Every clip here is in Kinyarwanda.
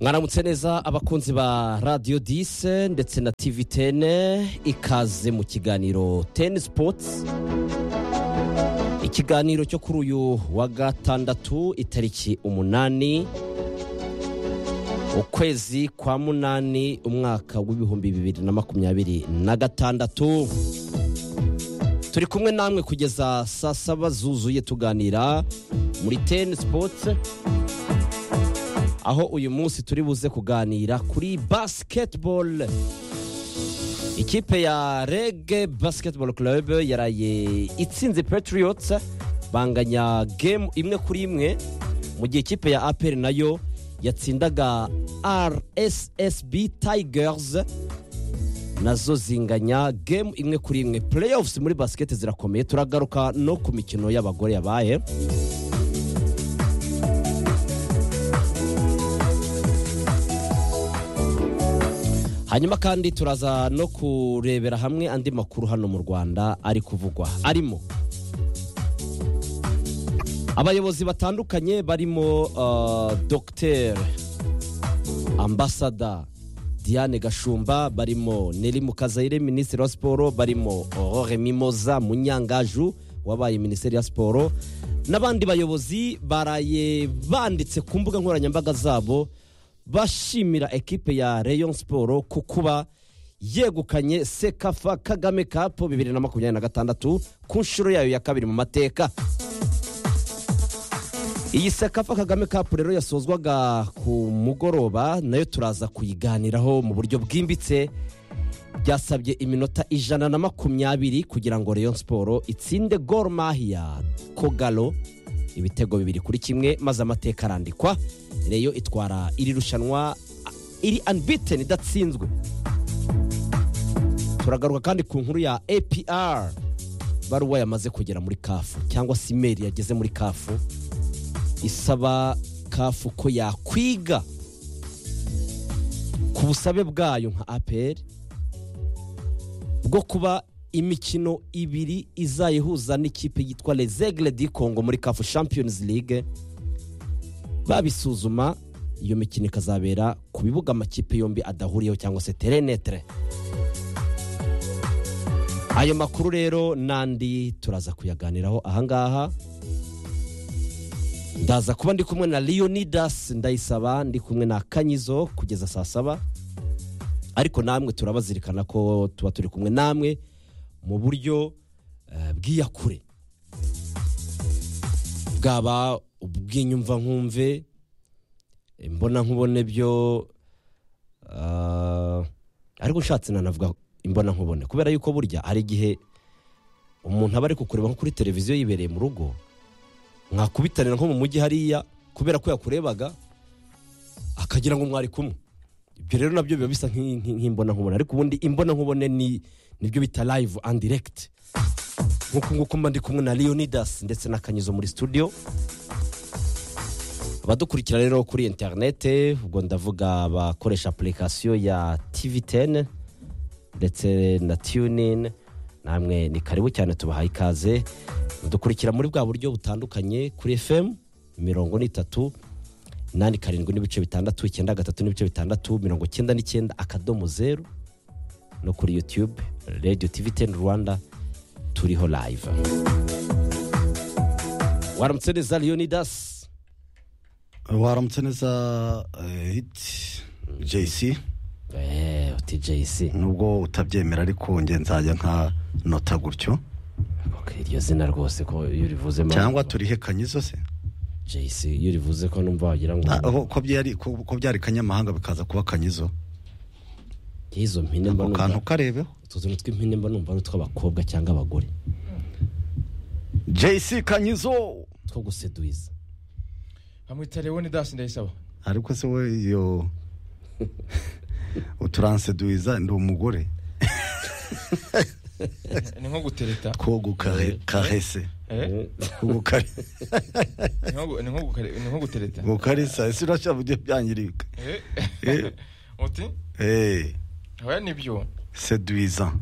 mwaramutse neza abakunzi ba radiyo dise ndetse na tivi tene ikaze mu kiganiro teni sipotsi ikiganiro cyo kuri uyu wa gatandatu itariki umunani ukwezi kwa munani umwaka w'ibihumbi bibiri na makumyabiri na gatandatu turi kumwe namwe kugeza saa saba zuzuye tuganira muri teni sipotsi aho uyu munsi turi buze kuganira kuri basiketibolo ikipe ya rege basiketibolo club yaraye itsinze patiriyotsi banganya gemu imwe kuri imwe mu gihe ikipe ya aperi nayo yatsindaga rssb tigers nazo zinganya gemu imwe kuri imwe pureyofusi muri basiketi zirakomeye turagaruka no ku mikino y'abagore yabaye hanyuma kandi turaza no kurebera hamwe andi makuru hano mu rwanda ari kuvugwa arimo abayobozi batandukanye barimo uh, dr ambasada diane gashumba barimo neri mukazayire minisitiri wa siporo barimo aurore mimoza munyangaju wabaye minisitiri ya siporo n'abandi bayobozi baraye banditse ku mbuga nkoranyambaga zabo bashimira ekipe ya rayon siporo ku kuba yegukanye sekafa kagame kapu bibiri na makumyabiri na gatandatu ku nshuro yayo ya kabiri mu mateka iyi sekafa kagame kapu rero yasozwaga ku mugoroba nayo turaza kuyiganiraho mu buryo bwimbitse byasabye iminota ijana na makumyabiri kugira ngo rayon siporo itsinde gor mahiya kogalo ibitego bibiri kuri kimwe maze amateka arandikwa reyo itwara iri rushanwa iri anbiteni idatsinzwe turagaruka kandi ku nkuru ya apr baruwa yamaze kugera muri kafu cyangwa se imeri yageze muri kafu isaba kafu ko yakwiga ku busabe bwayo nka apr bwo kuba imikino ibiri izayihuza n'ikipe yitwa rezegire di kongo muri kafu champions league babisuzuma iyo mikino ikazabera ku bibuga amakipe yombi adahuriyeho cyangwa se terenetere ayo makuru rero n'andi turaza kuyaganiraho ahangaha ndaza kuba ndi kumwe na leonidas ndayisaba ndi kumwe na kanyizo kugeza saa saba ariko namwe turabazirikana ko tuba turi kumwe namwe mu buryo bw'iyakure bwaba ubw'inyumva nkumve imbona nkubone byo ariko ushatse nanavuga imbona nkubone kubera yuko burya hari igihe umuntu aba ari kukureba nko kuri televiziyo yibereye mu rugo mwakubitanira nko mu mujyi hariya kubera ko yakurebaga akagira ngo mwari kumwe ibyo rero nabyo biba bisa nk'imbona nkubone ariko ubundi imbona nkubone ni nibyo bita live and direct nk'uku nguku mba ndi kumwe na leonidas ndetse na kanyizo muri studio abadukurikira rero kuri interinete ubwo ndavuga abakoresha apurikasiyo ya tivi teni ndetse na tiyunini namwe ni karibu cyane tubahaye ikaze mudukurikira muri bwa buryo butandukanye kuri fm mirongo n'itatu inani karindwi n'ibice bitandatu icyenda gatatu n'ibice bitandatu mirongo icyenda n'icyenda akadomo zeru no kuri yutube radiyo tivi teni rwanda turiho live waramutse neza leonidas waramutse neza hiti jc uti jc nubwo utabyemera ariko nge nzajya nka nota gutyo iryo zina rwose ko iyo urivuzemo cyangwa turihe kanyizo se jc iyo urivuze ko numva wagira ngo Ah, aho- ko byari ko ko byari kanyamahanga bikaza kuba kanyizo izo mpine mba ako numva kantu karebeho utu tuntu tw'impine mba numva ari utw'abakobwa cyangwa abagore jc kanyizo two guseduiza bamwita leonidas ndayisaba ariko se we iyo uturanseduiza ndi umugore ni nko gutereta two gukarese Eh? Ni nko gu- ni nko gukare- ni nko gutereta gukaresa ese urashaka ujye byangirika Eh? Eh. uti Eh, oya nibyo seduiza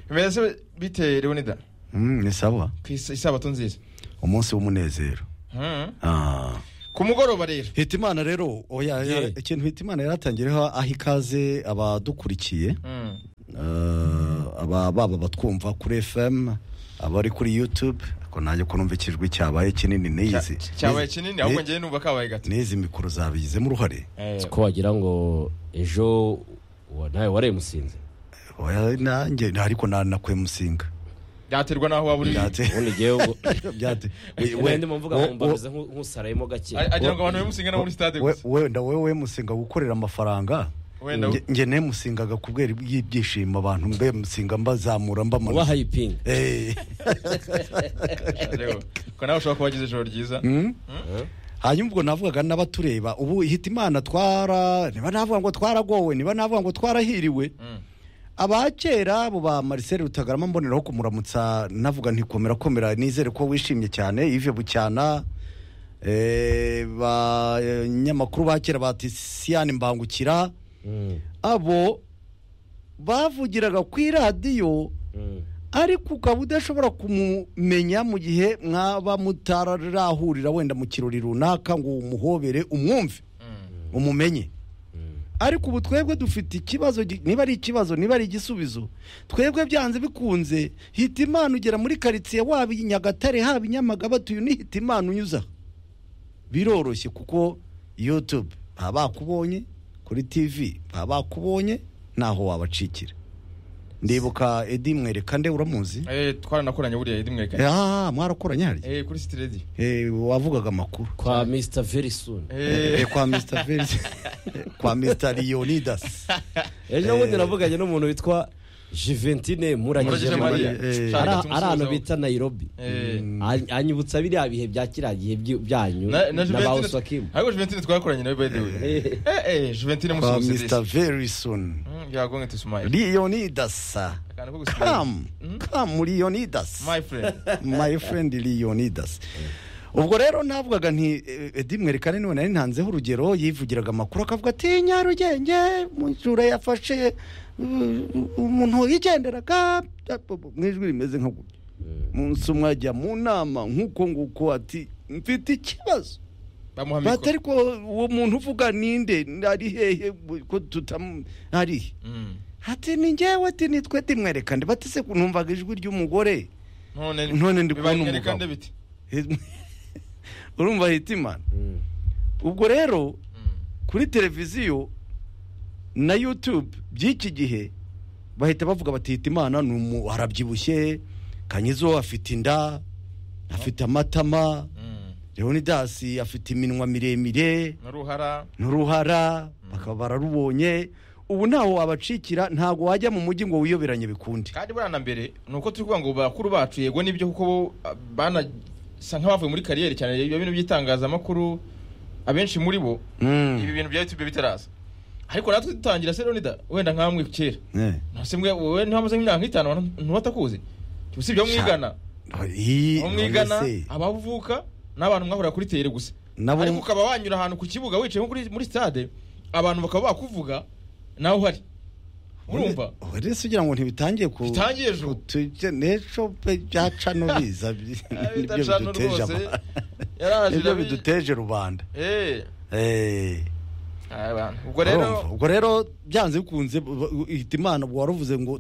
bimeze bite leonida Mm, ni sawa ku is- isabato nziza umunsi w'umunezero Hmm. Ah, ku ku mugoroba rero hitimana rero oya ya- Ye. ikintu hitimana yaratangiriyeho aha ikaze abadukurikiye Mm. eh, aba baba batwumva kuri fm abari kuri youtube ariko nanjye ko numva ikijwi cyabaye kinini Cya- n'izi cyabaye kinini ahubwo ni- ngewe numva kabaye gato n'izi mikoro zabigizemo uruhare Eh, ko wagira ngo ejo uwo nawe warayimusinze oya nanjye ariko nanakuye musinga byaterwa n'aho waba uri Byate- ubundi ngewe ngo byate we- we- we ndimo mvuga ngo wo- mbameze nk- nk'usarayemo gake A- agira ngo abantu bamusinga no muri stade we- gusa wenda wowe musinga gukorera amafaranga Wenda nge- nge nemusingaga kubwira y'ibyishimo abantu mbe musinga mbazamura uba mbamanuka hayipinga Eh. Ariko, ko nawe ushobora kuba wagize ijoro ryiza Mm? hanyuma ubwo navugaga n'abatureba ubu hitimana twara niba navuga ngo twaragowe niba navuga ngo twarahiriwe Mm. aba kera abo ba Marcel Rutagarama mboneraho kumuramutsa navuga ntikomera komera nizere ko wishimye cyane Yves Bucyana eh, banyamakuru ba kera ba Tisiane Mbangukira Mm, abo bavugiraga ku iradiyo mm. ariko ukaba udashobora kumumenya mu gihe mwaba mutarahurira wenda mu kirori runaka ngo umuhobere umwumve Mm. umumenye ariko ubu twebwe dufite ikibazo gi- niba ari ikibazo niba ari igisubizo twebwe byanze bikunze hita imana ugera muri karitsiye waba i nyagatare haba i nyamagabatuye unihita imana unyuza biroroshye kuko yutube baba bakubonye kuri tivi baba bakubonye ntaho wabacikira ndibuka edi mwereka nde uramuzi Eh, twaranakoranye buriya Eddy Mwekane. Ah, mwarakoranye harya Eh, kuri City Radio. Eh, wavugaga amakuru kwa mr very soon Eh, Eh, kwa mr Felix. kwa mr leonidas ejo bundi navuganye n'umuntu witwa juventine muragije Muragije mariya Mariya. Eh. ari Shaka ari ahantu tumusubizeho. bita nairobi Eh. An- anyibutsa biriya bihe bya kiriya gihe byu- byanyu Na- na na ba Juventine- usakimu ariko Juventine twakoranye nawe by the way Eh. eh eh Juventine kwa musubize mr verison byagonge tusumaye leonidas akantu ko gusubiza come come leonidas my friend my friend leonidas ubwo rero navugaga nti eh, edi mwerekane niwe nari ntanzeho urugero yivugiraga amakuru akavuga ati nyarugenge mu ijoro yafashe uh, umuntu yigenderaga mu ijwi rimeze nka gutya munsi umwe ajya mu nama nk'uko nguko ati mfite ikibazo bamuha bati mikoro ariko uwo muntu uvuga ninde ari hehe ko tutam ari he Mm. ati ni njyewe ati nitwe timwereka ndi bati se numvaga ijwi ry'umugore none None ndi kubona bibaye kandi umugabo. bite urumva hitimana Mm. ubwo rero Mm. kuri televiziyo na youtube by'iki gihe bahita bavuga bati hitimana ni umu arabyibushye kanyizo afite inda afite amatama Mm. leonidas afite iminwa miremire n'uruhara n'uruhara bakaba bararubonye ubu ntaho wabacikira ntabwo wajya mu mujyi ngo wiyoberanye bikunde kandi buriya na mbere ni uko turi kuvuga ngo bakuru bacu yego nibyo kuko bo ah, banasa nk'abavuye muri kariyeri cyane ibyo bintu by'itangazamakuru abenshi muri bo ibi bintu bya youtube bitaraza ariko natwe dutangira se Leonida wenda nkamwe kera Eh. ntase mwe wowe ntiwamaze nk'imyaka nk'itanu abantu ntubatakuzi usibye abo mwigana Ii, abo mwigana ese, abavuka n'abantu mwahurira kuri teyere gusa Nabo- ariko ukaba wanyura ahantu ku kibuga wicaye nko kuri- muri stade abantu bakaba bakuvuga nawe uhari urumva Oya, rero ugira ngo ntibitangiye ku Bitangiye ejo. ku tujye- n'ejo pe byaca no biza bi- nibyo Bidacana biduteje rwose. aba- Yaraje nibyo irabi- biduteje rubanda Eh, Eh. aya bantu. ubwo rero Urumva? ubwo rero byanze bikunze bu- bu- ihita imana ubwo waruvuze ngo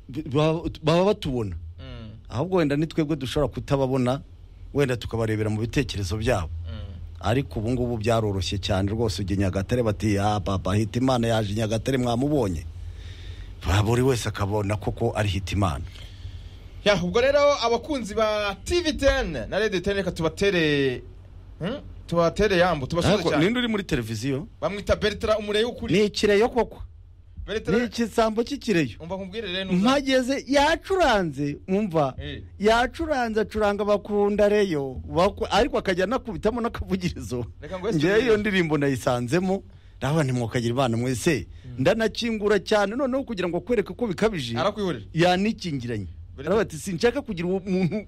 bi- ba- baba batubona Mm, ahubwo wenda ni twebwe dushobora kutababona wenda tukabarebera mu bitekerezo byabo mm. ariko ubu ngubu byaroroshye cyane rwose ujya nyagatare bati ah papa hitimana yaje nyagatare mwamubonye Ba- buri wese akabona koko ari hitimana Ya, ubwo rero abakunzi ba tv10 na radio 10 reka tubatere Hmm? tubatere yambo tubasuze Ariko cyane ninde uri muri televiziyo bamwita bertara umureye ukuri ni ikireyo koko ni bertara ikisambo cy'ikireyo umva nkubwire rero nuza. mpageze yacuranze umva Eh. yacuranze acuranga bakunda reyo baku- ariko akajya anakubitamo n'akavugirizo Reka ngo wese ngewe iyo tubizi. ndirimbo nayisanzemo ndavuga ntimwokagira imana mwese ndanakingura cyane noneho kugira ngo akwereke ko bikabije arakwihorera yanikingiranye Buri- aravuga ati sinshaka kugira uwo muntu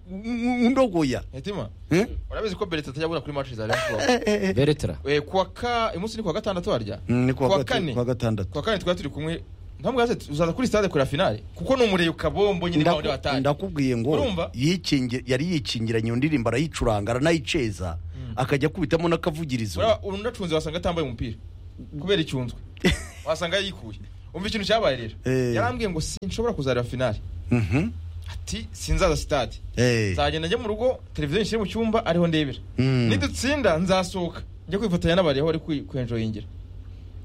undogoya hetima Eh? urabizi ko bertara atajya abura kuri match za Liverpool Eh, eh, eh. beretera eh kuwa ka uyu munsi ni kuwa gatandatu harya Mm, ni kuwa gatu- kane kuwa gatandatu kuwa kane twari turi kumwe ntabwo uzaza kuri stade kuri finale kuko ni umureye ukabombo nyine bawe Ndaku- batari ndakubwiye ngo Urumva? yikingi- yari yikingiranye iyo ndirimbo arayicuranga aranayiceza akajya akubitamo n'akavugirizo Uriya unacunze wasanga atambaye umupira kubera icyunzwe wasanga yikuye umva ikintu cyabaye rero Eh. yarambwiye ngo sinshobora kuzareba finale Mhm. ati sinzaza sitade Eh. nzagenda njya mu rugo televiziyo nshyire mu cyumba ariho ndebera Mm. nidutsinda nzasohoka njya kwifatanya n'abari aho bari kwi- kwenjoyingira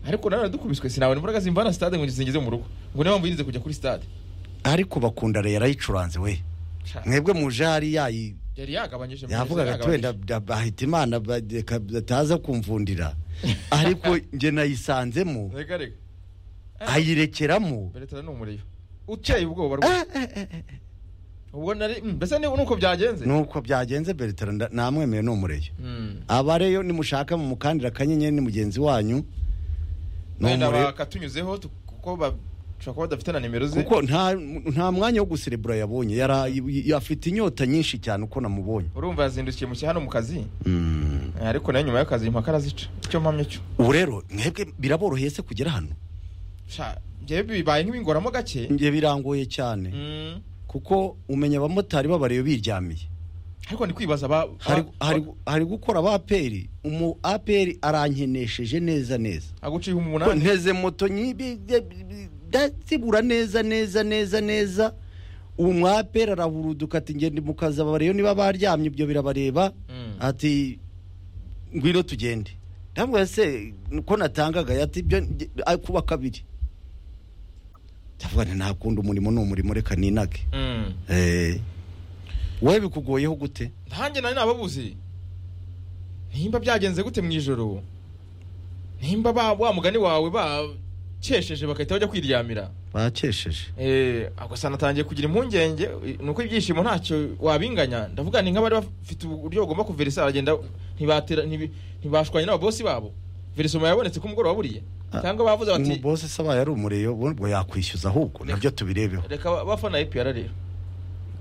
ariko nanone dukubiswe sinabona imbaraga zimvana sitade ngo zingeze mu rugo ngo niyo mpamvu yirinze kujya kuri sitade ariko bakunda rero yarayicuranze we Sha, mwebwe muje hariya yi- yari yagabanyije mu yavugaga neza, ati wenda da- bahita imana ba- reka bataza kumvundira ariko njye nayisanzemo rega rega ayirekeramo beretara ni umuriro uteye ubwoba rwose Eh, eh, eh, eh. ubwo nari mm, mbese ni uko byagenze nuko byagenze bertrand nda- namwemeye ni umureyo Mm. abareyo nimushaka mumukandira akanyenyeri ni mugenzi wanyu ni wenda umureyo bakatunyuzeho tu- kuko ba- bashobora kuba badafite na nimero ze kuko nta nta mwanya wo guserebura yabonye yara- y- afite inyota nyinshi cyane uko namubonye urumva yazindukiye mu hano mu kazi Mm. Eh, ariko nayo nyuma y'akazi impaka arazica icyo mpamya cyo ubu rero mwebwe biraboroheye se kugera hano Sha, njyewe bibaye nk'ibingoramo gake njye birangoye cyane Mm. kuko umenya abamotari b'abareyo biryamiye ariko ndi kwibaza ba hari, ba- hari, hari gukora aba aperi umu aperi arankenesheje neza neza aguciye Ko umunani nteze moto nyibi de- ndazibura neza neza neza neza uwo mu aperi arahuruduka ati ngende mu kazi abareyo niba baryamye ibyo birabareba Mm. ati ngwino tugende ndabwira se ko natangaga ati byo nge- ay, kuba kabiri ndavuga nti ntakunda umurimo ni umurimo reka ninage Mm. Eh. wowe bikugoyeho gute ntanjye nari nababuze nimba byagenze gute mu ijoro nimba ba wa mugani wawe bakesheje bagahita bajya kwiryamira bakesheje Eh, agasa natangiye kugira impungenge nuko ibyishimo ntacyo wabinganya ndavuga ni nk'abari bafite uburyo bagomba kuverisa baragenda ntibatera ntibi- ntibashwanye n'ababosi babo verisoma yabonetse ku mugoroba buriye cyangwa bavuze bati umubose se abaye ari umureyo ubu ubwo yakwishyuza ahubwo nabyo tubirebeho reka ba- bafana epr rero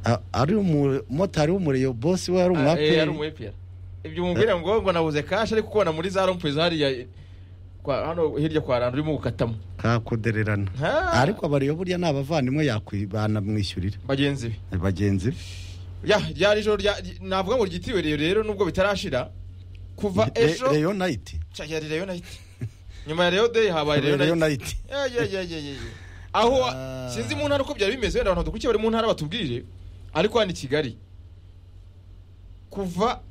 A- ari umumotari w'umureyo bose we yari Ah, eh, yari umu umwaperi epr ibyo mubwira ngo ngo nabuze kashi ariko ukubona muri za rompuwe zariya kwa- hano hirya kwa rando urimo gukatamo kakudererana Ha! ariko abareyo burya ni abavandimwe yakwibana bagenzi be bagenzi be ya ryari ijoro rya- navuga ngo ryitiriwe rero rero nubwo bitarashira kuva Re- ejo reyo nayiti Cya yari Reyo nayiti nyuma ya Reyo deyi habaye Reyo nayiti nayiti Ya, ya, ya, ya, ya, ya. aho Ah. sinzi mu ntara uko byari bimeze wenda abantu badukurikiye bari mu ntara batubwire ariko hano i kigali kuva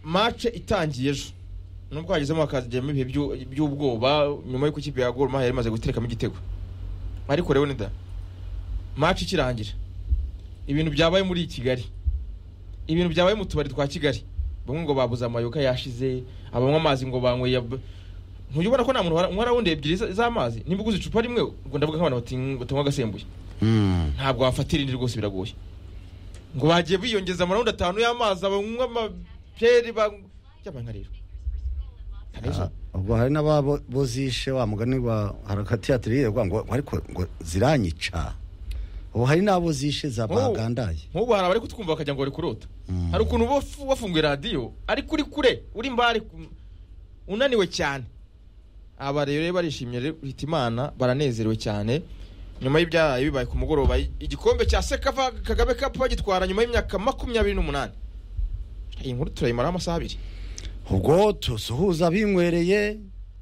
mace itangiye ejo nubwo hagezemo hakagiramo ibihe by'u- by'ubwoba nyuma y'uko ikipe ya goruma yari imaze guterekamo igitego ariko rero nida mace ikirangira ibintu byabaye muri kigali ibintu byabaye mu tubari twa kigali bamwe ngo babuze amayoga yashize abanywa amazi ngo banyweye ab- ntujya ubona ko nta muntu wara- unywa rawundi ebyiri za- z'amazi nimba uguze icupa rimwe ubwo ndavuga nk'abantu bati- batanywa agasembuye ntabwo wafatira irindi rwose biragoye ngo bagiye biyongeza amarawundi atanu y'amazi abanywa amaperi byabaye nka rero Ntabwo- ubwo hari n'ababozishe wa mugani wa harakati yatiriye ngo ariko ngo ziranyica ubu hari n'abo zishe zabagandaye nk'ubu hari abari kutwumva bakajya ngo bari kurota Mm. hari ukuntu uba wafu- wafunguye radiyo ariko uri kure uri mbari ku- unaniwe cyane aba rero iyo barishimye rero uhita imana baranezerewe cyane nyuma y'ibyabaye bibaye ku mugoroba i- igikombe cya sekava kagame kapu bagitwara nyuma y'imyaka makumyabiri n'umunani iyi nkuru turayimaraho amasaha abiri ubwo tusuhuza abinywereye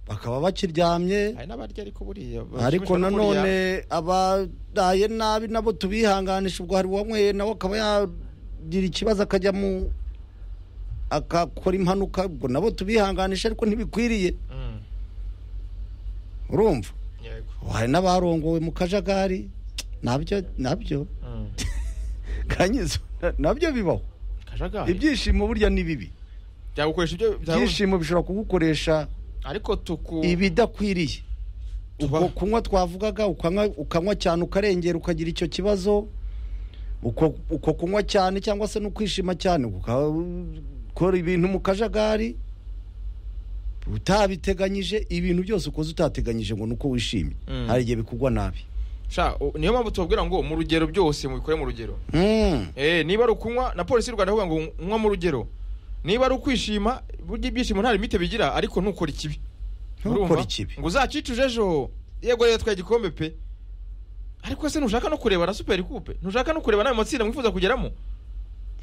bakaba bakiryamye hari n'abarya ariko buriya ariko bashimishwa no kuriya. nanone abaraye nabi nabo tubihanganisha ubwo hari uwanyweye nawe akaba yagira ikibazo akajya mu akakora impanuka ubwo nabo tubihanganisha ariko ntibikwiriye Mm, urumva yego. Ubu hari n'abarongowe mu kajagari nabyo nabyo Mm. kanyizo na- nabyo bibaho kajagari ibyishimo burya ni bibi byagukoresha ibyo byagu- ibyishimo bishobora kugukoresha ariko tuku ibidakwiriye Tuba- uko kunywa twavugaga ukanywa ukanywa cyane ukarengera ukagira icyo kibazo uko uko kunywa cyane cyangwa se no kwishima cyane ukakora ibintu mu kajagari utabiteganyije ibintu byose ukoze utateganyije ngo ni uko wishimye Mm. hari igihe bikugwa nabi Sha, o- niyo mpamvu tubabwira ngo mu rugero byose mubikore mu rugero Mm. Eh, niba ari ukunywa na polisi y'u rwanda avuga ngo unywa mu rugero niba ari ukwishima burya ibyishimo nta limite bigira ariko ntukore ikibi Ntukore Urumva? ikibi. ngo uzacicuje ejo yego rero twaye igikombe pe ariko se ntushaka no kureba na superi kupe ntushaka no kureba n'ayo matsinda mwifuza kugeramo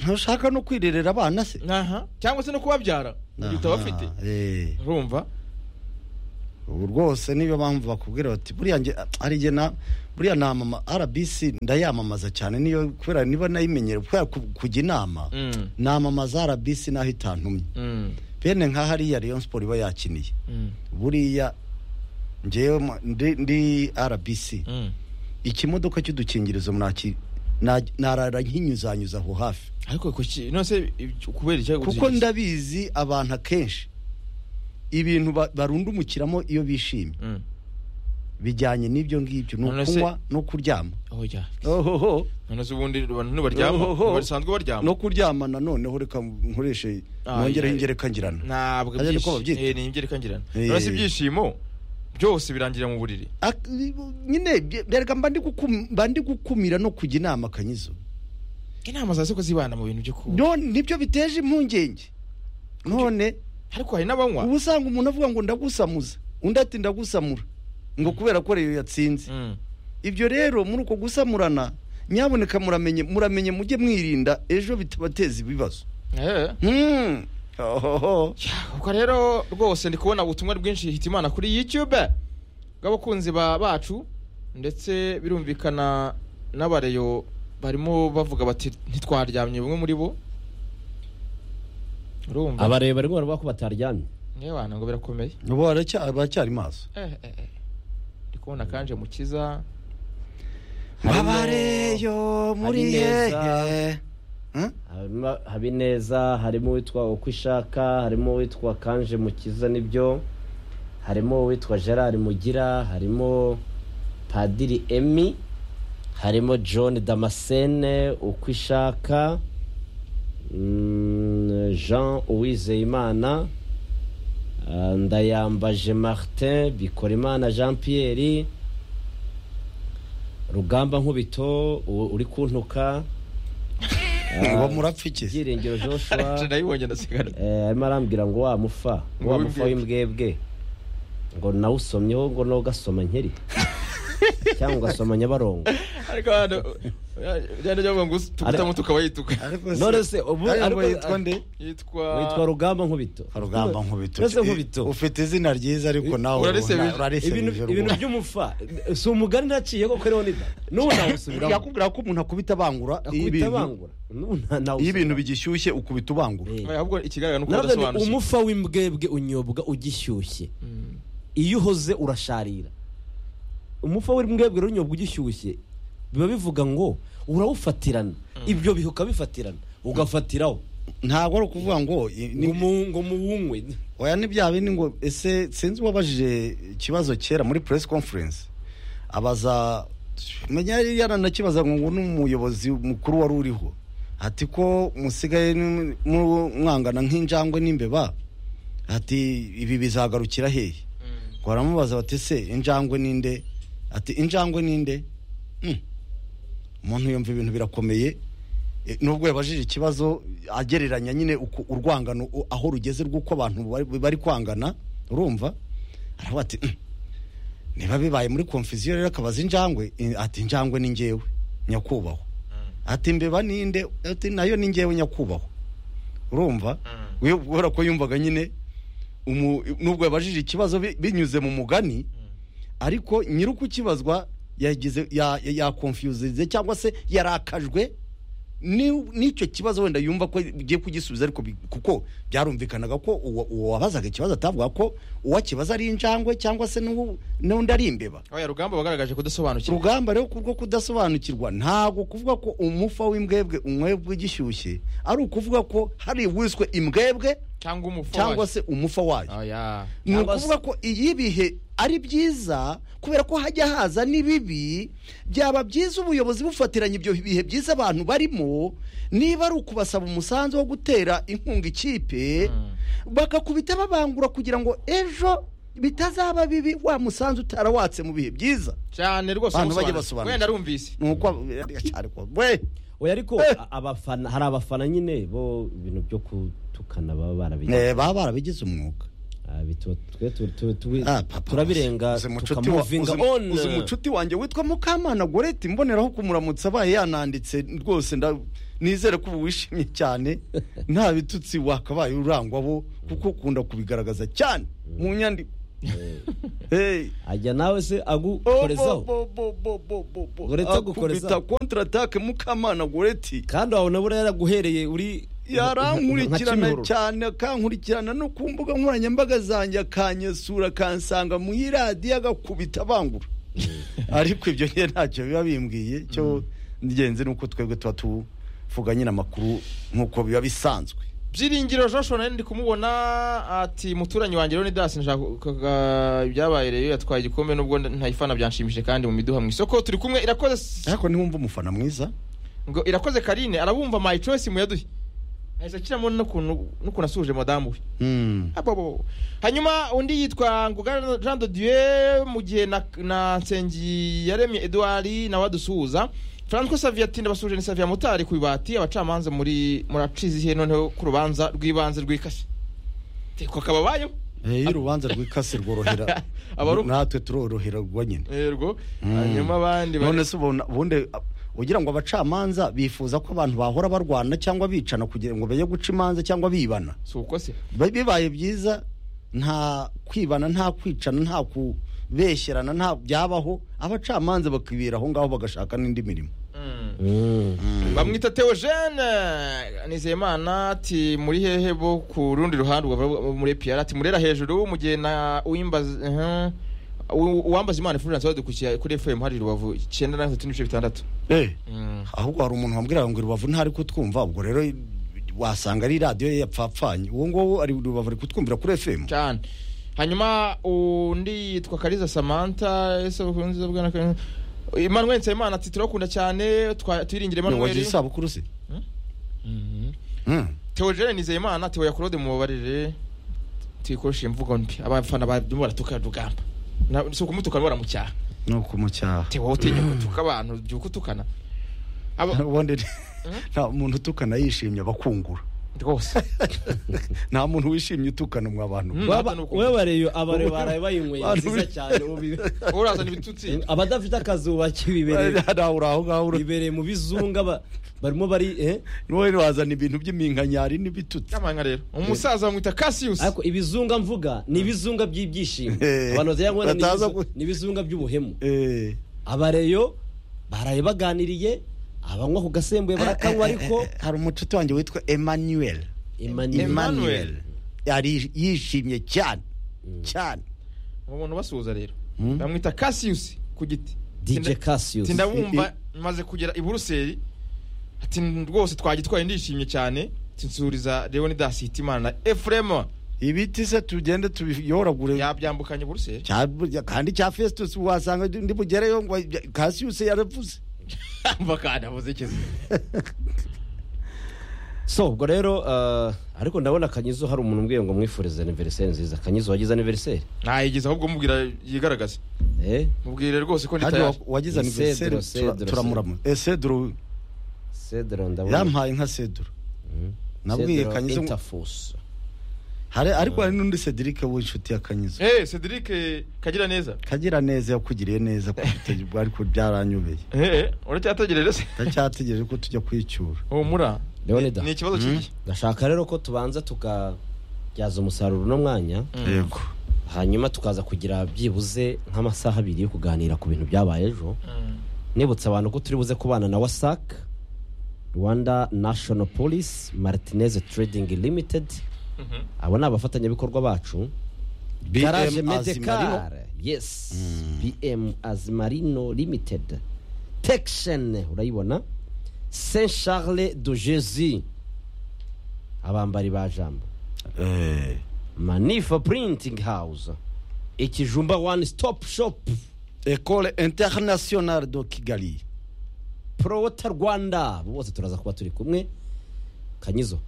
ntushaka no kwirerera abana se aha cyangwa se no kubabyara uhita bafite Aha, eh. urumva ubu rwose niyo mpamvu bakubwira bati buriya nge ari jye na buriya namama rbc ndayamamaza cyane niyo kubera niba nayimenyere kubera ku- kujya inama Mm, namamaza rbc naho itantumye mm, bene nka hariya rayon sport iba yakiniye mm, buriya ngewe mu- ndi- ndi rbc mm. ikimodoka cy'udukingirizo naki- na- narara nkinyuzanyuza aho hafi ariko kuki nose ibyo- kubera icyo kuko ndabizi abantu akenshi ibintu ba- barundumukiramo iyo bishimye Mm. bijyanye n'ibyo ngibyo ni None se- ukunywa no kuryama oya ohoho none se ubundi abantu ntibaryama Ohoho. ntibasanzwe baryama no kuryama noneho reka nkoreshe Ah, nongereho yeah. ingereka ngirana ntabwo Aje niko babyita. ibyishimo ni ingereka ngirana Eh. none se ibyishimo byose birangira mu buriri Ak- nyine bye- bereka mba ndi gukum- mba ndi gukumira no kujya inama kanyizo inama za soko zibana mu bintu byo kuba none nibyo biteje impungenge none ariko hari n'abanywa uba usanga umuntu avuga ngo ndagusamuza undi ati ndagusamura ngo kubera ko reyo yatsinze Mm, ibyo rero muri uko gusamurana nyaboneka muramenye muramenye mujye mwirinda ejo bitabateza ibibazo eh. Hmm. Ohoho. ubwo rero rwose ndi kubona ubutumwa bwinshi hitimana kuri youtube bw'abakunzi ba- bacu ndetse birumvikana n'abareyo barimo bavuga bati ntitwaryamye bamwe muri bo urumva abareba bari kubona ko bataryamye niwe wana ngo birakomeye ubu baracya- baracyari maso Eh, eh, eh. ndi kubona kanje mukiza Harimo- abareyo muri Habineza. hehe Hmm? Harimo habineza harimo uwitwa uko ishaka harimo uwitwa kanje mukiza nibyo harimo uwitwa gerard mugira harimo padiri emi harimo john damascene uko ishaka mm, jean uwizeyimana ah, ndayambaje martin bikorimana jean pierre rugamba nkubito u- uri kuntuka Ah, uwo murapfa iki byiringiro joshua Nje ndayibonye ndasigara Eh, arimo arambwira ngo wa mufa Ngo wa mufa w'imbwebwe. w'imbwebwe ngo nawusomyeho ngo nawe ugasoma nkeri cyangwa ugasoma nyabarongo ariko hano byari byavuga ngo tukutamo tukaba yituka none se ubu ariko ariko- yitwa nde witwa yitwa rugamba nkubito rugamba nkubito Mbese nkubito. ufite izina ryiza ariko nawe Urarisebeje. ibintu ibintu by'umufa si umugani naciye koko rero nida n'ubu nawusubiramo yakubwira ko umuntu akubita abangura iyo akubita ibintu- abangura n'ubu nta- nawusubiramo. iyo ibintu bigishyushye ukubita ubangura Eh. ahubwo ikigaragara ni uko Nabwo ni badasobanukiwe umufa w'imbwebwe unyobwa ugishyushye Mm. iyo uhoze urasharira umufa w'imbwebwe rero unyobwa ugishyushye biba bivuga ngo urawufatirana ibyo bihe ukabifatirana ugafatiraho ntabwo ari ukuvuga ngo i- ni- ngo mu- ngo muwunywe oya nibya bindi ngo ese sinzi uwabajije ikibazo kera muri press conference abaza menya yari yaranakibaza ngo ngo n'umuyobozi mukuru wari uriho ati ko musigaye ni- mu- mwangana nk'injangwe n'imbeba ati ibi bizagarukira hehe ngo baramubaza bati se injangwe ninde ati injangwe ninde Hmm. umuntu yumva ibintu birakomeye E, nubwo yabajije ikibazo agereranya nyine uku- urwangano u- aho rugeze rw'uko abantu bari- bari kwangana urumva aravuga ati "Mm, niba bibaye muri konfuziyo rero akabaza injangwe i- ati injangwe ni ngewe nyakubahwa ati mbeba ninde ati nayo ni ngewe nyakubahwa urumva We- kubera ko yumvaga nyine umu- nubwo yabajije ikibazo bi- binyuze mu mugani ariko nyir'ukukibazwa yagize ya- ya- yakonfyuzirize cyangwa se yarakajwe ni- n'icyo kibazo wenda yumva ko ugiye kugisubiza ariko bi- kuko byarumvikanaga ko uwo uwo wabazaga ikibazo atavuga ko uwakibaza ari injangwe cyangwa se n'uwo- n'undi ari imbeba oya rugamba bagaragaje kudasobanukirwa urugamba rero kubwo kudasobanukirwa ntabwo kuvuga ko umufa w'imbwebwe umwebwe ugishyushye ari ukuvuga ko hari wiswe imbwebwe cyangwa umufu cyangwa se umufa wayo oya ni Cyangwa ukuvuga ko iyi bihe ari byiza kubera ko hajya haza n'ibibi byaba byiza ubuyobozi bufatiranye ibyo bihe byiza abantu barimo niba ari ukubasaba umusanzu wo gutera inkunga ikipe bakakubita babangura kugira ngo ejo bitazaba bibi wa musanzu utarawatse mu bihe byiza cyane rwose Abantu bajye musobanura. basobanukirwa. wenda arumvise ni uko ariko we oya ariko Eh. a- abafana hari abafana nyine bo ibintu byo gutukana baba barabigize Eh, baba barabigize umwuga Ah, bituma twe tu- tu- tu- Ah, papa, turabirenga uzi mucuti wa- tukamuvinga uzi- on uzi mucuti wanjye witwa mukamana goreti mboneraho kumuramutsa abaye yananditse rwose nda- nizere ko ubu wishimye cyane nta bitutsi wakabaye urangwa bo kuko ukunda kubigaragaza cyane mu nyandiko Hey. ajya nawe se agukorezaho Goreti agukorezaho. akubita kontratake mukamana goreti kandi wabona buriya yaraguhereye uri nka yarankurikirana Kimihurura. cyane akankurikirana no ku mbuga nkoranyambaga zanjye akanyesura akansanga mu iradiyo agakubita abangura ariko ibyo njye ntacyo biba bimbwiye cyo ngenzi ni uko twebwe tuba tuvuga nyine amakuru nk'uko biba bisanzwe byiringiro joshua nari ndi kumubona ati muturanyi wanjye rero ni dasi nshaka ibyabaye rero yatwaye igikombe nubwo ntayifana byanshimishije kandi mu miduha mu isoko turi kumwe irakoze ariko niwumva umufana mwiza ngo irakoze karine arabumva my choice muyaduhe ahise akiramo n'ukuntu n'ukuntu asuhuje madamu we Mm. Abobo. hanyuma undi yitwa nguga jean de dieu mu gihe na, na nsengiyaremye edouard nawe adusuhuza franco saviatine basuhuje ni savia mutari ku ibati abacamanza muri muracize ihe noneho ku rubanza rw'ibanze rw'ikasi teko kababayeho Eh, iyo urubanza rw'ikasi rworohera Abaru- natwe turoroherwa nyine erwo hanyuma abandi bari- none se ubona ubundi uh, ugira ngo abacamanza bifuza ko abantu bahora barwana cyangwa bicana kugira ngo bajye guca imanza cyangwa bibana si uko se Ba- bibaye byiza nta kwibana nta kwicana nta kubeshyerana nta byabaho abacamanza bakibera aho ngaho bagashaka n'indi mirimo Mm. Mm. bamwita teogene nizeyimana ati muri hehe bo ku rundi ruhande ubu muri piyara ati murera hejuru mu gihe na uwimbaza mhm. U- uwambaza imana ifurance badukurikiye kuri fm hari rubavu icyenda na gatatu n'ibice bitandatu Mm. ahubwo hari umuntu wambwira ngo rubavu ntari kutwumva ubwo rero wasanga ari radiyo ye yapfapfanye uwo nguwo ari rubavu ari kutwumvira kuri fm cyane hanyuma undi yitwa kariza samantha ese ukunze bwana Kariza. emmanuel nsabimana ati turakunda cyane twa- twiringire wagira emmanuel isabukuru se Mhm. Mm. teogene nizeyimana ati oyakorode mubabarire tuyikoreshe imvugo mbi abafana barimo baratuka rugamba Na- si ukumutukana baramucyaha ni ukumucyaha tewe utinya gutuka abantu byuka utukana Aba- ubundi nta muntu utukana yishimye abakungura rwose nta muntu wishimye utukana mu abantu Mm. Waba- Natwe ni uko- wewe bariyo abare baraye bayinyweye Abantu- nziza cyane ubi- urazana ibitutsi abadafite akazuba kibibereye nawe uri aho ngaho uri- bibereye mu bizunga ba- barimo bari eh? wowe wazana ibintu by'iminkanyari n'ibitutsi kamanga rero umusaza bamwita cassius ariko ibizunga mvuga ni ibizunga by'ibyishimo Eh, abantu batagira ngo ni bataza ibizu- ku- ni ibizunga by'ubuhemu Eh, abareyo baraye baganiriye abanywa ku gasembuye barakanywa ariko eh, eh, hari umucuti wanjye witwa emmanuel Emmanuel Emmanuel. yari yishimye cyane cyane uwo muntu basuhuza rero Mm. bamwita cassius ku giti DJ Tinda- Cassius tindabumva maze kugera i buruseli ati rwose twagitwaye ndishimye cyane tinsuriza leonidas hitimana efurema ibiti se tugende tubiyoragure yabyambukanye i buruseli Cya- kandi cya festus wasanga ndi bugereyo ngo kasiyuse yaravuze bakana muzikizi so ubwo rero eh, ariko ndabona kanyizo hari umuntu umbwiye ngo mwifurize aniveriseri nziza kanyizo wagize aniveriseri ntayigeze ahubwo mubwira yigaragaze eh mubwire rwose ko ndi kandi tayari wa- wagize Ni aniveriseri Cedro, Cedro, turamurama eseduru cedro ndabona yampaye nka seduru nabwiye Cedro Kanyizo ngo- Interforce. hari ariko hari n'undi cedric w'inshuti ya kanyizo eh cedric kagira neza kagira neza yakugiriye neza ku bitego ariko byaranyubeye eh uracyategereje se ndacyategereje ko tujya kwicyura humura Leonidas. ni ikibazo kibi ndashaka rero ko tubanza tukabyaza umusaruro uno mwanya yego hanyuma tukaza kugira byibuze nk'amasaha abiri yo kuganira ku bintu byabaye ejo nibutsa abantu ko turi buze kubana na wasac rwanda national police martinez trading limited abo ni abafatanyabikorwa bacu garage medical yes bm azimarino limited texen urayibona saint charles de jesus abambari ba jambo manifa printing house ikijumba one stop shop ecole internationale de kigali prowota rwanda abo bose turaza kuba turi kumwe kanyizo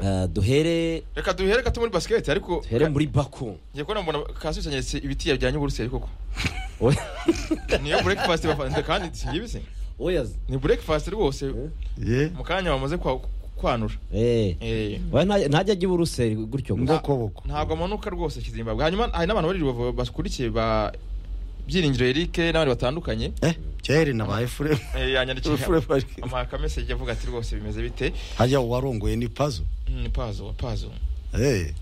Eh, duhere reka duhere gato muri basiketi ariko duhere muri bako ngiye kubona mbona kasus yanyeretse ibiti yajyanye i buruseli koko niyo breakfast bafanze kandi si ibisi oyazi ni breakfast rwose ye mu kanya bamaze kwa- kwanura Eh. Eh. Oya, nta- ntajya ajya iburuseli gutyo gusa ngokoboko ntabwo amanuka rwose kizimbabwe hanyuma hari n'abantu bari bava- bakurikiye ba byiringiro eric n'abandi batandukanye eh kera nabaye fure Eh, yanyandikiye Fure Park. amakameseje avuga ati rwose bimeze bite hajya uwarongoye ni pazo Mm, pazo pazo eh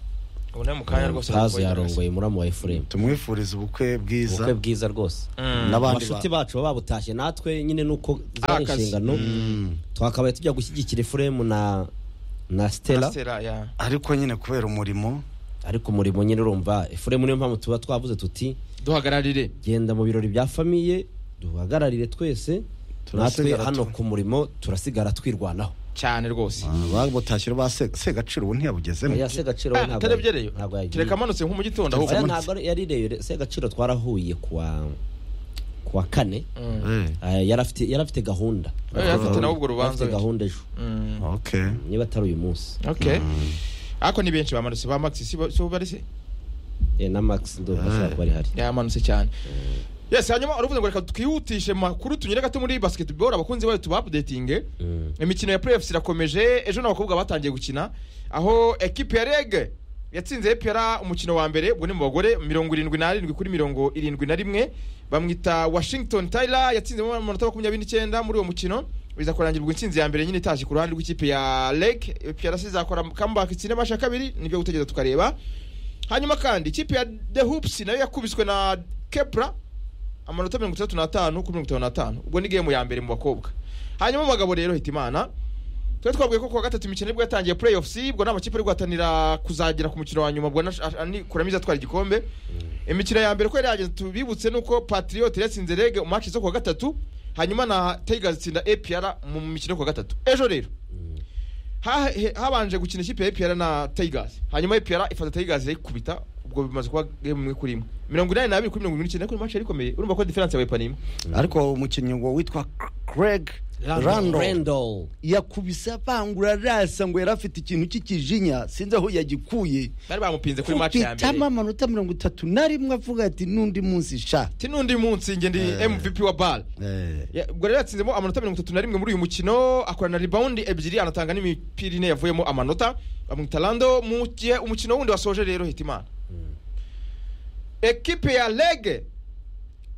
ubu nawe mu kanya rwose pazi arakubaye yarongoye muramu wa efuremu tumwifuriza ubukwe bwiza ubukwe bwiza rwose Mm. n'abandi abashuti ba- bacu baba babutashye natwe nyine nuko zari Akazi. inshingano Mm. twakabaye tujya gushyigikira efuremu na na Stella, stella yeah. ariko nyine kubera umurimo ariko umurimo nyine urumva efuremu niyo mpamvu tuba twavuze tuti duhagararire genda mu birori bya famiye duhagararire twese natwe Turasigara hano tu- ku murimo turasigara twirwanaho cyane rwose babutashyira ba Se- segaciro ubu ntiyabugezemo oya segaciro we Ah, ntabwo atarebyereyo ntabwo yagiye kereka amanutse nko mu gitondo ahubwo oya amanutse. ntabwo ari- yarireyo segaciro twarahuye kuwa kuwa kane Mm. Eh, Ah, yari afite yari afite gahunda Eh, yari afite nawe ubwo rubanza Yari afite wenda. gahunda ejo Mm. okay niba atari uyu munsi okay ariko ni benshi bamanutse ba max si bo si bo bari se Eh, na max ndumva ashobora kuba ari hari yamanutse cyane yes hanyuma uravuze ngo reka twihutishe makuru tunyure gato muri basketball abakunzi bayo tuba updating Mm. imikino ya playoffs irakomeje ejo n'abakobwa batangiye gukina aho ekipe ya reg yatsinze epera umukino wa mbere ubwo ni mu bagore mirongo irindwi n'arindwi kuri mirongo irindwi na rimwe bamwita washington tyler yatsinze mu manota makumyabiri n'icyenda muri uwo mukino biza kurangirwa intsinzi ya mbere nyine itaje ku ruhande rw'ikipe ya reg prc izakora comeback itsinde amasha kabiri nibyo gutegereza tukareba hanyuma kandi ikipe ya the hoops nayo yakubiswe na kepra amanota mirongo itandatu n'atanu kuri mirongo itanu n'atanu ubwo ni gemu ya mbere mu bakobwa hanyuma mu bagabo rero hitimana twari twabwiye ko kuwa gatatu imikino nibwo yatangiye playoffs ubwo nta makipe ari guhatanira kuzagera ku mukino wa nyuma ubwo na- a- ni kuramiza atwara igikombe imikino ya mbere uko yari yagenze tubibutse nuko patriot yatsinze rege mu match zo kuwa gatatu hanyuma na tigers itsinda apr mu mikino yo kuwa gatatu ejo rero ha- he- habanje gukina ikipe ya apr na tigers hanyuma apr ifata tigers irayikubita ubwo bimaze kuba game imwe kuri imwe mirongo inani n'abiri kuri mirongo irindwi n'icyenda kuri match yari ikomeye urumva ko diferanse yabaye panimwe ariko umukinnyi wa- witwa craig randall Randall. yakubise avangura arasa ngo yari afite ikintu cy'ikijinya sinzi aho yagikuye bari bamupinze kuri match ya kupitamo mbere amanota mirongo itatu na rimwe avuga ati n'undi munsi sha ti n'undi munsi njye ndi Eh. mvp wa bal Ya- ubwo rero yatsinzemo amanota mirongo itatu na rimwe muri uyu mukino akorana ribawundi ebyiri anatanga n'imipira ine yavuyemo amanota bamwita rando mu gihe umukino wundi wasoje rero hitimana ekipe ya rege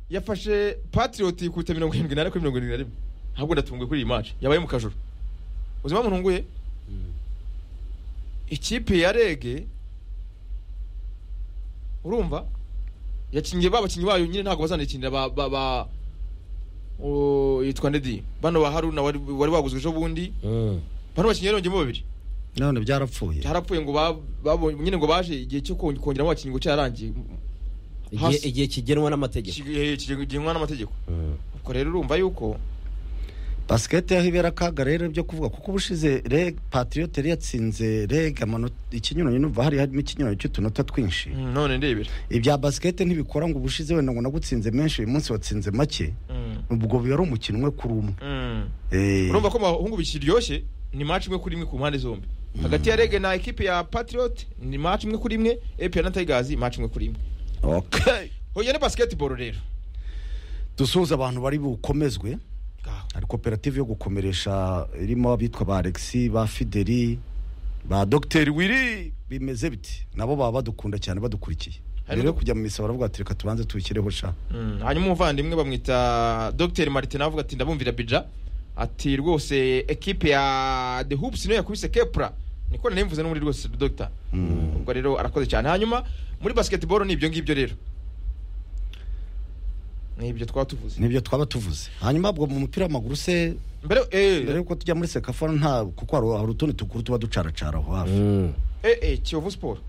yafashe patiriyoti ku mirongo irindwi n'ane kuri mirongo irindwi na rimwe ntabwo ndatunguye kuri iyi maci yabaye mu kajoro ubuzima ntunguye ikipe ya rege urumva yakinnye ba bakinnyi bayo nyine ntabwo bazanayikinira ba ba ba o- yitwa ndedi bano ba haruna wari wari waguzwe ejo bundi Mm. bano bakinnyi yarongeyemo babiri none byarapfuye harapfuye ngo ba- babonye nyine ngo baje igihe cyo kon- kongeramo abakinnyi ngo cyararangiye Igihe- Hasi. igihe kigenwa n'amategeko Ki- kigenwa n'amategeko Mm. ubwo rero urumva yuko basiketi yaho ibera akaga rero byo kuvuga kuko ubushize reg patriote yari yatsinze reg amanota ikinyuranyo numva hari harimo ikinyuranyo cy'utunota twinshi Mm, none ndebera ibya basiketi ntibikora ngo ubushize wenda ngo nagutsinze menshi uyu munsi watsinze make Mm, ubwo biba ari umukino umwe kuri umwe mm. Eh, urumva ko mu bahungu biryoshye ni match imwe kuri imwe ku mpande zombi hagati ya rege na ekipe ya patriot ni match imwe kuri imwe epa na tigers match imwe kuri imwe okay. hoya ni basketball rero dusuhuza abantu bari bukomezwe Ngaho. hari koperative yo gukomeresha irimo abitwa ba alexi ba fideli ba dogiteri wiri bimeze biti nabo baba badukunda cyane badukurikiye Hari rero n'ubu- kujya mu misa baravuga ati reka tubanze tuwushyireho sha Mm, hanyuma umuvandimwe bamwita dr martin avuga ati ndabumvira bija ati rwose ekipe ya the hoops niyo yakubise kepra niko nari mvuze n'ubundi rwose dr ubwo rero arakoze cyane hanyuma muri basketball ni ibyo ngibyo rero ni ibyo twaba tuvuze nibyo twaba tuvuze hanyuma ubwo mu mupira w'amaguru se mbere mbere eh yuko tujya muri sekafara nta kuko hari- hari utundi tukuru tuba ducaracaraho hafi Mm. eh eh kiyovu sport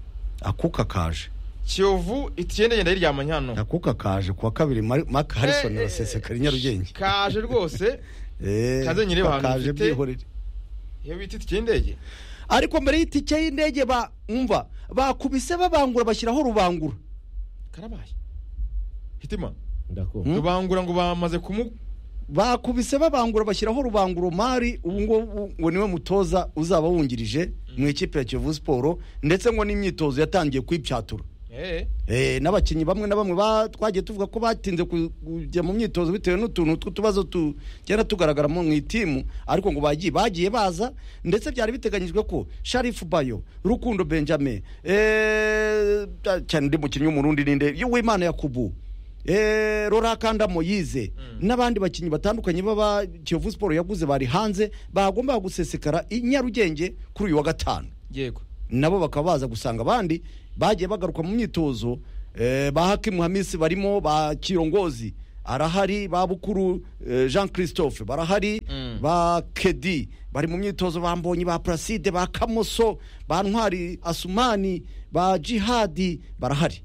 akuka kaje kiyovu itiende genda yiryamanye hano akuka kaje kuwa kabiri Mar- mark harrison Eh, eh, arasesekara i nyarugenge kaje rwose Eh, Kaze nyireba ahantu kaje mfite. byihorere iyo bita itike y'indege ariko mbere y'itike y'indege ba umva bakubise babangura bashyiraho rubangura karabaye hitima ndakumva Mm. rubangura ngo bamaze kumu bakubise babangura bashyiraho rubangura mari ubu ngubu ngo niwe mutoza uzaba wungirije mu ikipe ya kiyovu siporo ndetse ngo n'imyitozo yatangiye kwipyatura Eh, eh Eh, n'abakinnyi bamwe na bamwe ba- twagiye tuvuga ko batinze ku- kujya mu myitozo bitewe n'utuntu tw'utubazo tugenda tugaragara mu itimu ariko ngo bagiye bagiye baza ndetse byari biteganyijwe ko sharifu bayo rukundo benjamin eh, cyane undi mukinnyi w'umurundi ninde w'imana yakubu Eh, rorakanda moyize n'abandi bakinnyi batandukanye baba kiyovu siporo yaguze bari hanze bagombaga gusesekara i nyarugenge kuri uyu wa gatanu yego nabo bakaba baza gusanga abandi bagiye bagaruka mu myitozo eh, ba hakimu hamisi barimo ba kirongozi arahari ba bukuru eh, jean christophe barahari Mm. ba kedi bari mu myitozo ba mbonyi ba placide ba kamoso ba ntwari asumani ba jihadi barahari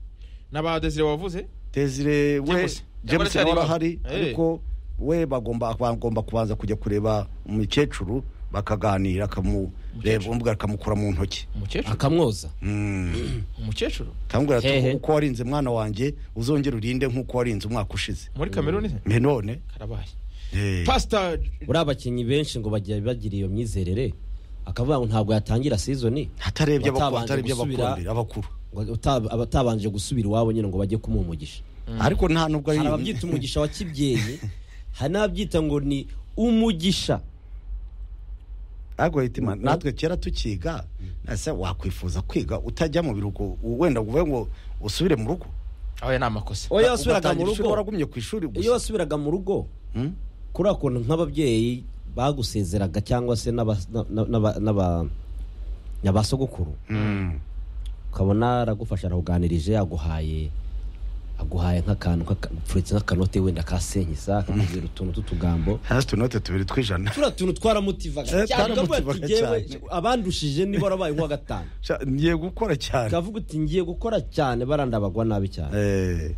n'aba desire wavuze desire we James. james Yakoresha nawe arahari ariba. Eh. ariko we bagomba bagomba kubanza kujya kureba umukecuru bakaganira akamureba Umukecuru. umubwira akamukura mu ntoki umukecuru akamwoza Mm. umukecuru kamubwira Hehe. ati uko warinze mwana wanjye uzongera urinde nk'uko warinze umwaka ushize muri kameruni se mbe none karabaye eh, pasita buriya abakinnyi benshi ngo bagira bagira iyo myizerere akavuga ngo ntabwo yatangira sizoni hatarebye abakuru batabanje hatarebye gusubira- abakurambere abakuru ngo uta- abatabanje gusubira iwabo nyine ngo bajye kumuha umugisha ariko nta nubwo hari ababyita umugisha wa kibyeyi hari n'ababyita ngo ni umugisha ariko hitima natwe kera tukiga ese wakwifuza kwiga utajya mu biruhuko wenda uvuge ngo usubire mu rugo aya ni amakosa iyo wasubiraga mu Ugatangira ishuri, rugo waragumye ku ishuri iyo gusa wasubiraga mu rugo Hmm? kuriya kuntu nk'ababyeyi bagusezeraga cyangwa se n'aba- na- na- n'aba- n'aba- n'abasogokuru Mm. ukabona aragufasha arakuganirije aguhaye aguhaye nk'akantu nk'aka- pfuretse nk'akanote wenda ka senkisa akakubwira utuntu tw'utugambo hasi utunote tubiri tw'ijana turiya tuntu twaramutivaga Eh, cyane ukavuga ati twaramotivaga "Jyewe, cyane." abandushije nibo warabaye uwa gatanu Sha, ngiye gukora cyane ukavuga uti ngiye gukora cyane barandabagwa nabi cyane Eh.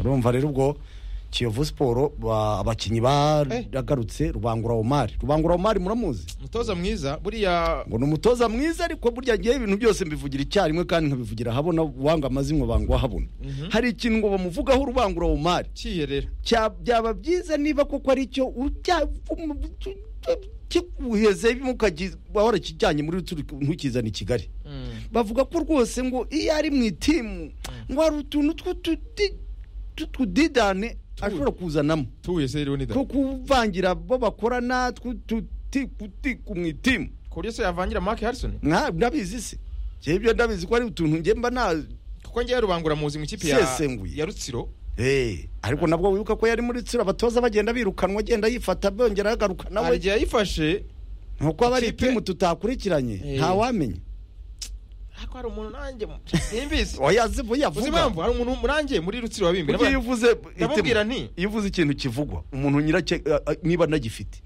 urumva rero ubwo kiyovu siporo ba- abakinnyi baragarutse rubangura omari rubangura omari muramuzi umutoza mwiza buriya ngo ni umutoza mwiza ariko burya ngewe ibintu byose mbivugira icyarimwe kandi nkabivugira ahabona wanga amazimwe banga ahabona hari ikintu ngo bamuvugaho urubangura omari cyiyerera Cya- byaba byiza niba koko ari cyo ujya- um, kikuheze mukagize wahora kijyanye muri turi ntukizana i kigali Mm. bavuga ko rwose ngo iyo ari mu itimu ngo hari utuntu tw'ututi- tw'utudidane ashobora kuzanamo tuye se rero ni da two kuvangira bo bakorana tw'ututiku mu itimu ku buryo se yavangira mark harrison Nka- ndabizi se njyewe ibyo ndabizi ko ari utuntu nge mba na kuko ngewe rubangura muzi mu ikipe ya Sesenguye. ya rutsiro Eh, ariko nabwo wibuka ko yari muri tsira abatoza bagenda birukanwa agenda yifata bongera agaruka hari nawe igihe yayifashe nkuko aba ari Ikipe- itimu tutakurikiranye Eh. ntawamenya ariko hari umuntu nanjye simbizi oyazibu uzi yavuga impamvu hari umuntu nanjye muri rutsiro wabimbi Burya iyo uvuze ndamubwira itimu- nti iyo uvuze ikintu kivugwa umuntu nyiracye a- a- niba anagifite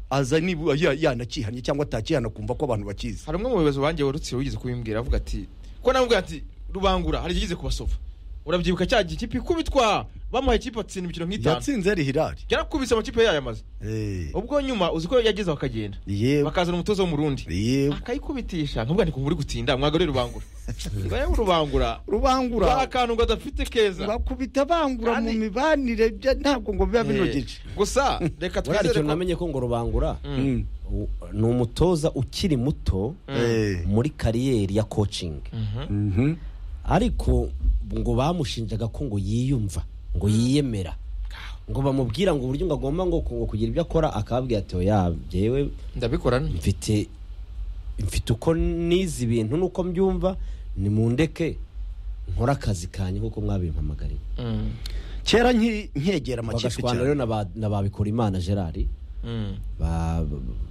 aza niba ya- yanakihanye cyangwa atakihana kumva ko abantu bakizi hari umwe mu bayobozi banjye wa rutsiro wigeze kubimbwira avuga ati ko namubwira ati rubangura hari igihe yigeze kubasova urabyibuka cya gihe ikipe ikubitwa bamuhaye ikipe atsinda imikino nk'itanu yatsinze ari hirari yarakubise amakipe yayo amaze Eh, ubwo nyuma uzi ko yagezeho akagenda yewe bakazana umutoza w'umurundi yewe akayikubitisha nkubwa ntikumva uri gutinda mwagarure rubangura ngo yewe rubangura hari rubangura akantu ngo adafite keza bakubita bangura mu Kandi- mibanire bya- ntabwo ngo biba binogeje Eh, gusa buriya reka twizere ikintu ko namenye ko ngo rubangura Mm. Mm. u- ni umutoza ukiri muto Eh. muri kariyeri ya kocingi Mhm. Mhm. ariko ngo bamushinjaga ko ngo yiyumva ngo yiyemera ngo bamubwira ngo uburyo ngo agomba ngo ngo kugira ibyo akora akababwira ati oya byewe ndabikora nte?" mfite mfite uko nize ibintu nuko mbyumva nimundeke nkore akazi kanjye nk'uko mwabimpamagariye Mm. kera nki- nkegera amakipe bagashwana rero cyane na ba- na babikora imana gerard Mm. ba-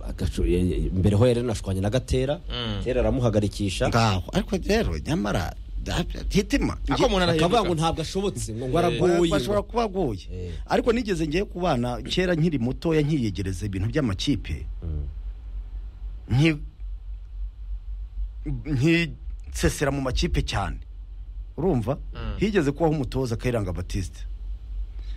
agacu- e- e- mbere ho yari anashwanye na gatera Mm. gatera aramuhagarikisha ngaho ariko rero nyamara da- hitima Ako akavuga umuntu arahinduka. ngo ntabwo ashobotse ngo ngo Eh. aragoye bashobora kuba agoye Eh. ariko nigeze ngiye ku bana kera nkiri mutoya nkiyegereza ibintu by'amakipe Mm. nki- nkisesera mu makipe cyane urumva Mm. higeze kubaho umutoza kayiranga batiste